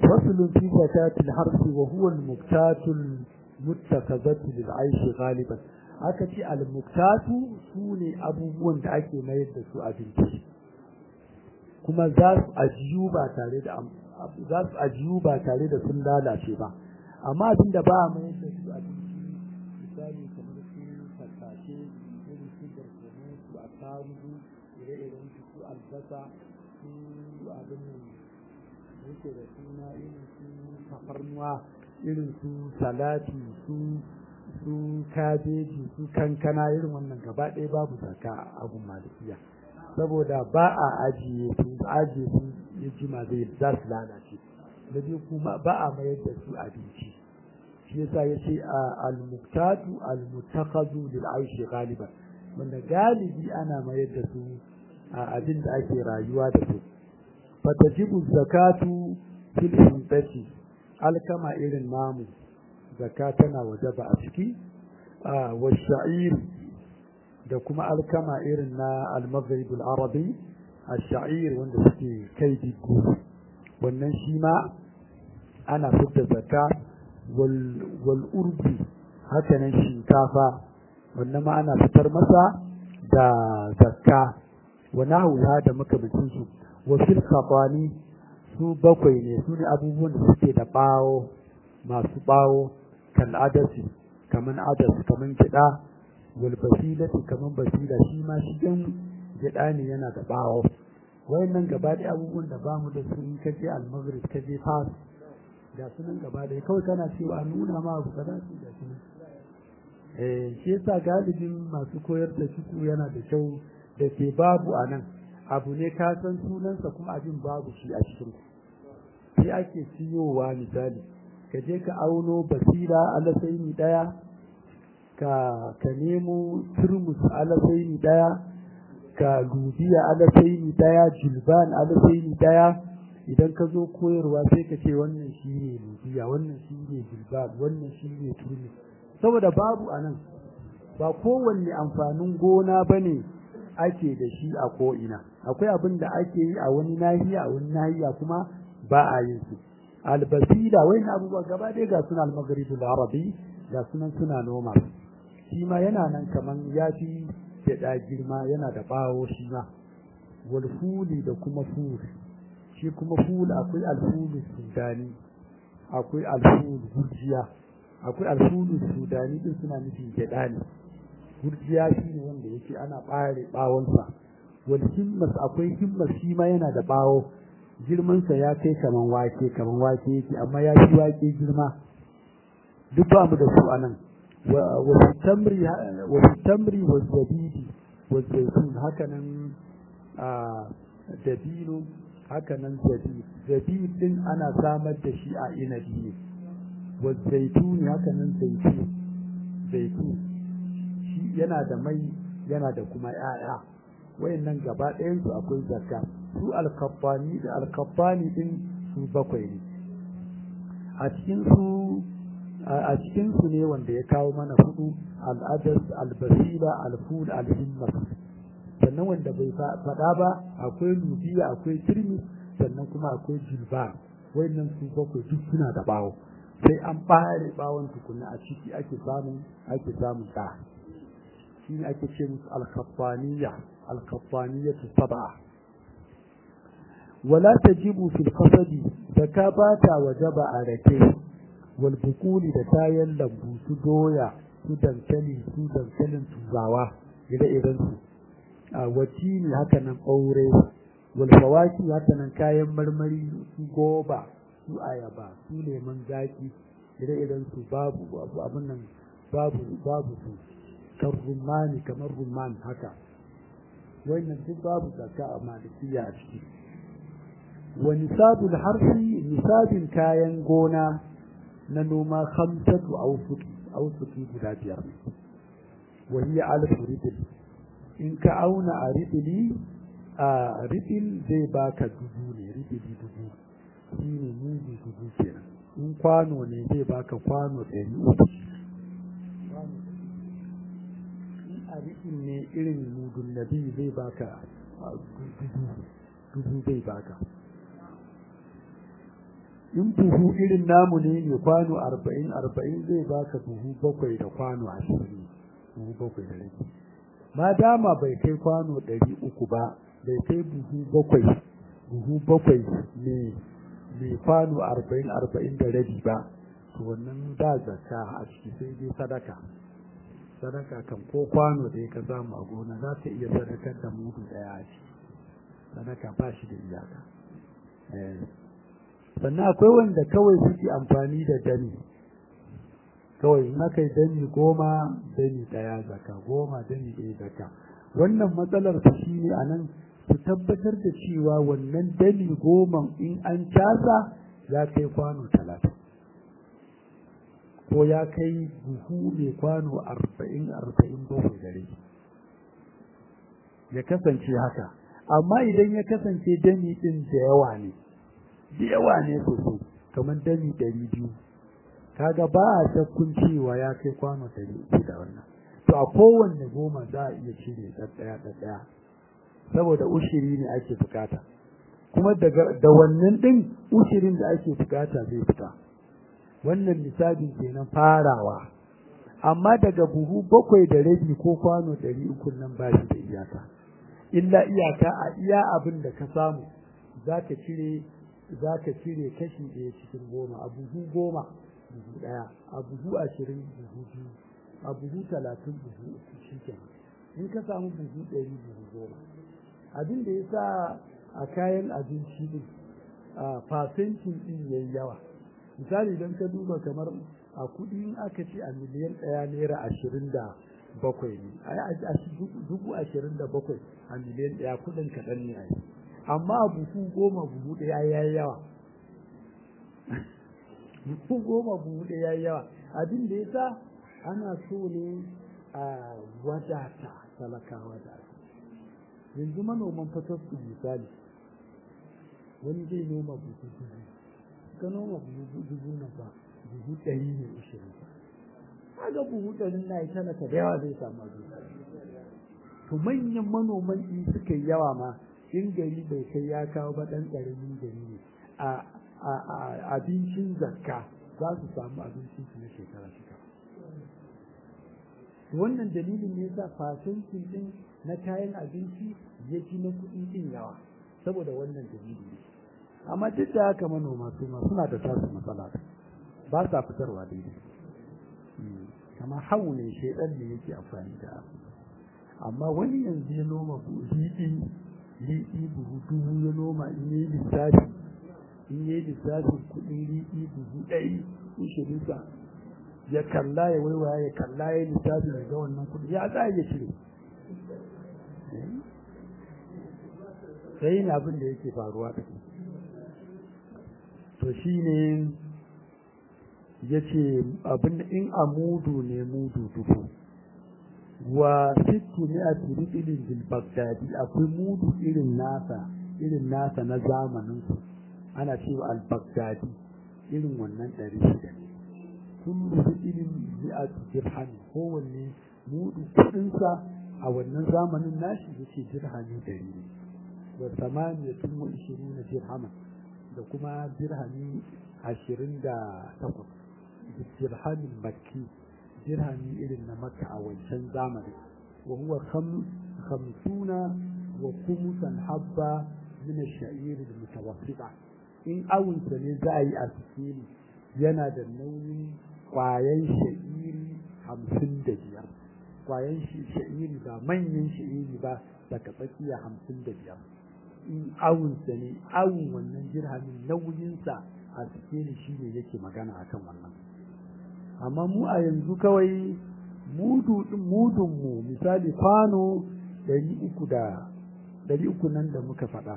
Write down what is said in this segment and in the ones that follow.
فصل في زكاة الحرث وهو المكتات المتخذة للعيش غالبا aka ce almuktatu su ne abubuwan da ake mayar da su abinci kuma za su ajiyu ba tare da za su ajiyu ba tare da sun lalace ba amma abin da ba a mayar da su abinci misali kamar su tattashe irin su barkono su attarugu ire-iren su su albasa su abin nan yake da suna irin su tafarnuwa irin su salati su su kabeji su kankana irin wannan gaba ɗaya babu zaka a abun malikiya saboda ba a ajiye su ajiye su ya jima zai za su lalace da biyu kuma ba a mayar da su abinci shi yasa ya ce al-muktatu al-mutakhazu lil aishi galiban wanda galibi ana mayar da su a abin da ake rayuwa da su fatajibu zakatu fil hintati alkama irin namu zakka tana wajaba a ciki wa sha'ir da kuma alkama irin na al-maghrib al-arabi ash-sha'ir wanda suke kai diddi wannan shi ma ana fitar zakka wal wal urbi haka nan shinkafa wannan ma ana fitar masa da zakka wa nahwa da makamancin su wa fil khatani su bakwai ne su ne abubuwan da suke da bawo masu bawo kan adasi kaman adas kaman gida wal basilati kaman basila shi ma shi dan gida ne yana da bawo wayannan gaba da abubuwan da ba mu da su in kaje al-maghrib kaje fas ga sunan gaba da kawai kana cewa nuna ma abu kaza su da sunan eh shi yasa galibin masu koyar da fiqh yana da kyau da ke babu anan abu ne ka san sunansa kuma abin babu shi a cikin sai ake siyowa misali ka je ka auno basira alasaini daya ka ka nemo turmus alasaini daya ka lubiya alasaini daya julban alasaini daya idan ka zo koyarwa sai ka ce wannan shine lubiya wannan shine julban wannan shine turmus saboda babu anan ba kowanne amfanin gona bane ake da shi a ko'ina akwai abin da ake yi a wani nahiya a wani nahiya kuma ba a yin su albasira wai na abubuwa gaba ɗaya ga suna almagharibu arabi ga sunan suna noma shi ma yana nan kaman ya fi gyaɗa girma yana da ɓawo shi ma wal fuli da kuma ful shi kuma ful akwai alfulu sudani akwai alfulu gurjiya akwai alfulu sudani din suna nufin gyaɗa ne gurjiya shi ne wanda yake ana ɓare ɓawonsa wal himmas akwai himmas shi ma yana da ɓawo girmansa ya kai kaman wake kaman wake yake amma ya fi wake girma duk ba mu da su a nan wa tamri wa tamri wa zabidi wa zaitun haka nan a dabino haka nan zabib zabib din ana samar da shi a inabi ne wa zaitun haka nan zaitun zaitun shi yana da mai yana da kuma 'ya'ya wayannan gaba ɗayan su akwai zakka su alkaffani da alkaffani din su bakwai ne a cikin su a cikin su ne wanda ya kawo mana hudu al'adas albasila alful alhimmas sannan wanda bai faɗa ba akwai lubiya akwai turmi sannan kuma akwai jilba wayannan su bakwai duk suna da bawo sai an ɓare bawon tukunna a ciki ake samun ake samun ɗa shi ne ake ce musu alkaffaniya alkaffaniyatu sab'a wala tajibu fil qasadi zaka bata wajaba a rake wal bukuli da kayan lambu su doya su dankali su dankalin turawa ire-iren su a wati ne haka nan ɓaure wal fawaki haka nan kayan marmari su goba su ayaba su lemon zaki ire-iren su babu babu abin nan babu babu su kan rumani kamar rumman haka wannan duk babu zakka a malikiya a ciki wa nisabul harfi nisabin kayan gona na noma khamsatu awsuki awsuki guda biyar wa hiya alf ridil in ka auna a ridili a ridil zai baka dubu ne ridili dubu shi ne mudu dubu kenan in kwano ne zai baka kwano ɗari uku in a ridil ne irin mudun nabi zai baka dubu dubu zai baka in buhu irin namu ne ne kwano arba'in arba'in zai baka buhu bakwai da kwano ashirin buhu bakwai da rabi ma dama bai kai kwano ɗari uku ba bai kai buhu bakwai buhu bakwai ne mai kwano arba'in arba'in da rabi ba to wannan da zakka a ciki sai dai sadaka sadaka kan ko kwano da ka samu a gona za ta iya sadakar da mudu daya a ciki sadaka ba shi da iyaka sannan akwai wanda kawai suke amfani da dani kawai in aka yi dani goma dani daya zaka goma dani ɗaya zaka wannan matsalar su shi ne a nan su tabbatar da cewa wannan dani goma in an casa ya kai kwano talatin ko ya kai buhu mai kwano arba'in arba'in bakwai dare ya kasance haka amma idan ya kasance dani ɗin da yawa ne da yawa ne sosai kamar dani ɗari biyu kaga ba a shakkun cewa ya kai kwano ɗari uku da wannan to a kowanne goma za a iya cire ɗaɗɗaya ɗaɗɗaya saboda ushiri ne ake bukata kuma daga da wannan ɗin ushirin da ake bukata zai fita wannan lissafin kenan farawa amma daga buhu bakwai da rabi ko kwano ɗari uku nan ba shi da iyaka illa iyaka a iya abin da ka samu za ka cire za ka cire kashi ɗaya cikin goma a buhu goma buhu ɗaya a buhu ashirin buhu biyu a buhu talatin buhu uku shi kenan in ka samu buhu ɗari buhu goma abin da ya sa a kayan abinci ɗin a fasentin ɗin ya yi yawa misali idan ka duba kamar a kuɗi in aka ce a miliyan ɗaya naira ashirin da bakwai ne a dubu ashirin da bakwai a miliyan ɗaya kuɗin kaɗan ne a yi amma a buhu goma buhu ɗaya ya yi yawa buhu goma buhu ɗaya ya yi yawa abin da ya sa ana so ne a wadata talakawa da yanzu manoman fatar su misali wani zai noma buhu dubu ka noma buhu dubu na ba buhu ɗari ne ashirin kaga buhu ɗari na yi talaka da yawa zai samu abin to manyan manoman in suka yi yawa ma in gari bai kai ya kawo ba ɗan ƙaramin gari ne a abincin zakka za su samu abincin su na shekara shekara wannan dalilin ne yasa fasentin din na kayan abinci ya fi na kuɗi din yawa saboda wannan dalili ne amma duk da haka manoma su ma suna da tasu matsala ba sa fitarwa daidai kamar hau ne shaidan ne yake amfani da amma wani yanzu ya noma liɗi liɗi buhu dubu ya noma in yi lissafi in yi lissafin kuɗin liɗi buhu ɗari ishirinsa ya kalla ya waiwaya ya kalla ya lissafin ga wannan kuɗi ya za ya cire sai yin abin da yake faruwa da to shi ne ya ce abin in a mudu ne mudu dubu wa sittu ne a tiribilin bil bagdadi akwai mudu irin nasa irin nasa na zamanin su ana cewa al bagdadi irin wannan ɗari shida ne kullu irin mi'atu dirham kowanne mudu kuɗinsa a wannan zamanin nashi yace dirhami ɗari ne wa samaniyatun wa ishirina dirhaman da kuma dirhami ashirin da takwas dirhamin makki dirhami irin na makka a wancan zamani wa huwa khamsuna wa kumusan habba min ash-sha'ir al-mutawassita in awunsa ne za a yi a sikeli yana da nauyin kwayan sha'iri hamsin da biyar kwayan sha'iri ba manyan sha'iri ba daga tsakiya hamsin da biyar in awunsa ne awun wannan jirhamin nauyinsa a sikeli shi ne yake magana akan wannan amma mu a yanzu kawai mudu mudun mu misali kwano ɗari uku da ɗari uku nan da muka faɗa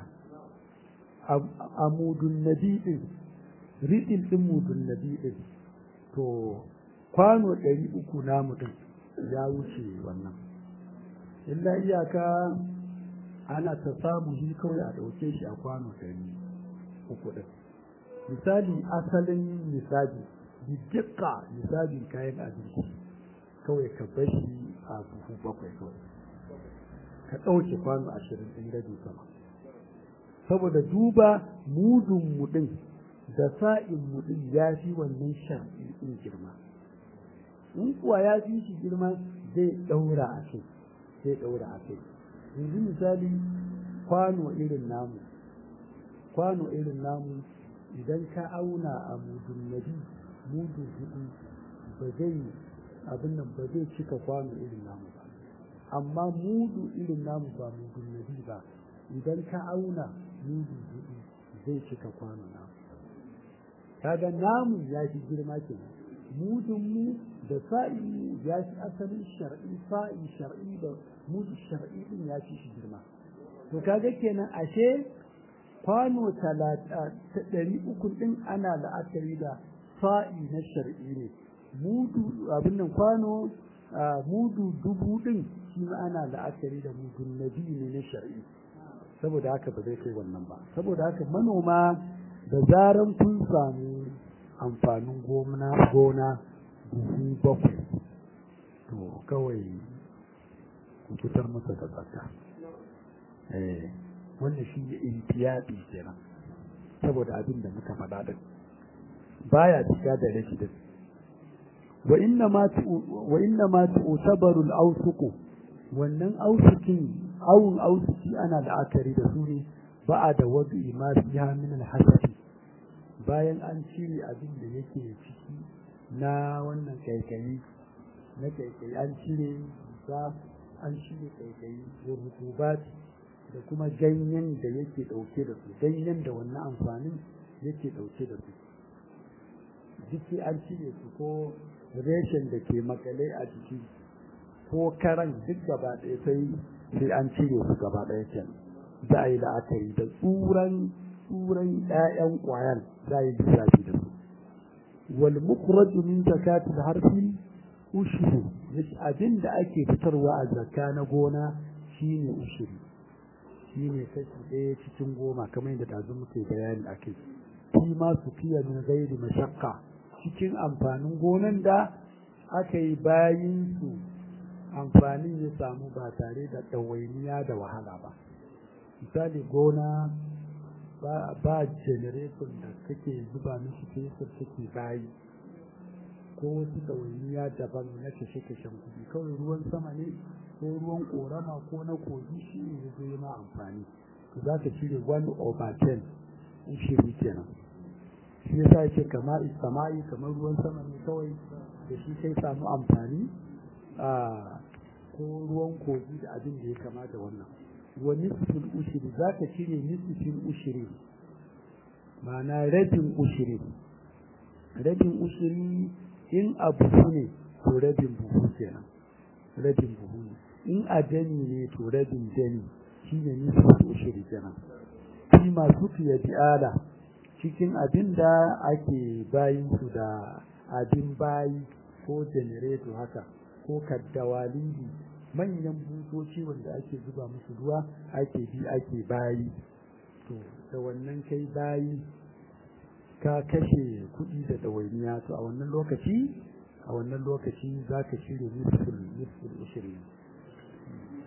a mudun nabi ɗin riɗin ɗin mudun nabi ɗin to kwano ɗari uku namu ɗin ya wuce wannan illa iyaka ana ta samu shi kawai a ɗauke shi a kwano ɗari uku ɗin misali asalin misali bidika misalin kayan abinci kawai ka bashi a buhu bakwai kawai ka ɗauke kwano ashirin ɗin gado sama saboda duba mudun mu ɗin da sa'in mutum ya fi wannan shar'i in girma in kuwa ya fi shi girma zai ɗaura a kai zai ɗaura a kai yanzu misali kwano irin namu kwano irin namu idan ka auna a mudun nabi mudun hudu ba zai abin nan ba zai cika kwano irin namu ba amma mudu irin namu ba mudun nabi ba idan ka auna mudu hudu zai cika kwano namu kaga namu ya fi girma kenan mudun mu da sa'i mu ya fi asalin shar'i sa'i shar'i da mudu shar'i din ya fi shi girma to kaga kenan ashe kwano ɗari uku ɗin ana la'akari da sa'i na shar'i ne mudu abin nan kwano mudu dubu ɗin shi ma ana la'akari da mudun nabi ne na shar'i saboda haka ba zai kai wannan ba saboda haka manoma da zaran kun samu amfanin gona gona buhu bakwai to kawai ku fitar masa da tsaka eh wannan shi ne intiyadi kenan saboda abin da muka faɗa din baya cika da rashi din wa inna ma wa inna ma tu'tabaru al-awsuq wannan awsukin awun awsuki ana la'akari da su ne ba'a da wadu ma fiha min al-hasabi bayan an cire abin da yake ciki na wannan kaikayi na kaikayi an cire za an cire kaikayi rutubati da kuma ganyen da yake ɗauke da su ganyen da wannan amfanin yake ɗauke da su jiki an cire su ko reshen da ke makale a jiki ko karan duk gaba ɗaya sai sai an cire su gaba ɗaya can za a yi la'akari da tsuran tsuran ƴaƴan ƙwayan za a yi lissafi da su wal mukhraju min zakatil harfi ushru abin da ake fitarwa a zakka na gona shine ushuri shi ne kashi ɗaya cikin goma kamar yadda tazu muke bayani a kai shi ma su fiye min gairi mashakka cikin amfanin gonan da aka yi bayin su amfanin ya samu ba tare da ɗawainiya da wahala ba misali gona ba generator da kake zuba mishi fesir take bayi ko wasu ɗawainiya daban na kashe-kashen kuɗi kawai ruwan sama ne ko ruwan korama ko na kogi shi ne ya zo ma amfani to za ka cire 1 over 10 in shiri kenan shi yasa yake kamar isama'i kamar ruwan sama ne kawai da shi kai samu amfani a ko ruwan kogi da abin da ya kama da wannan wa nisfin ushiri za ka cire nisfin ushiri ma'ana rabin ushiri rabin ushiri in abu ne to rabin buhu kenan rabin buhu ne in a dani ne to rabin dani shi ne nisfin ushiri kenan shi masu fiye bi'ala cikin abin da ake bayin su da abin bayi ko janareto haka ko kaddawalibi manyan butoci wanda ake zuba musu ruwa ake bi ake bayi to da wannan kai bayi ka kashe kuɗi da ɗawainiya to a wannan lokaci a wannan lokaci za ka shirya nisfin nisfin ishirin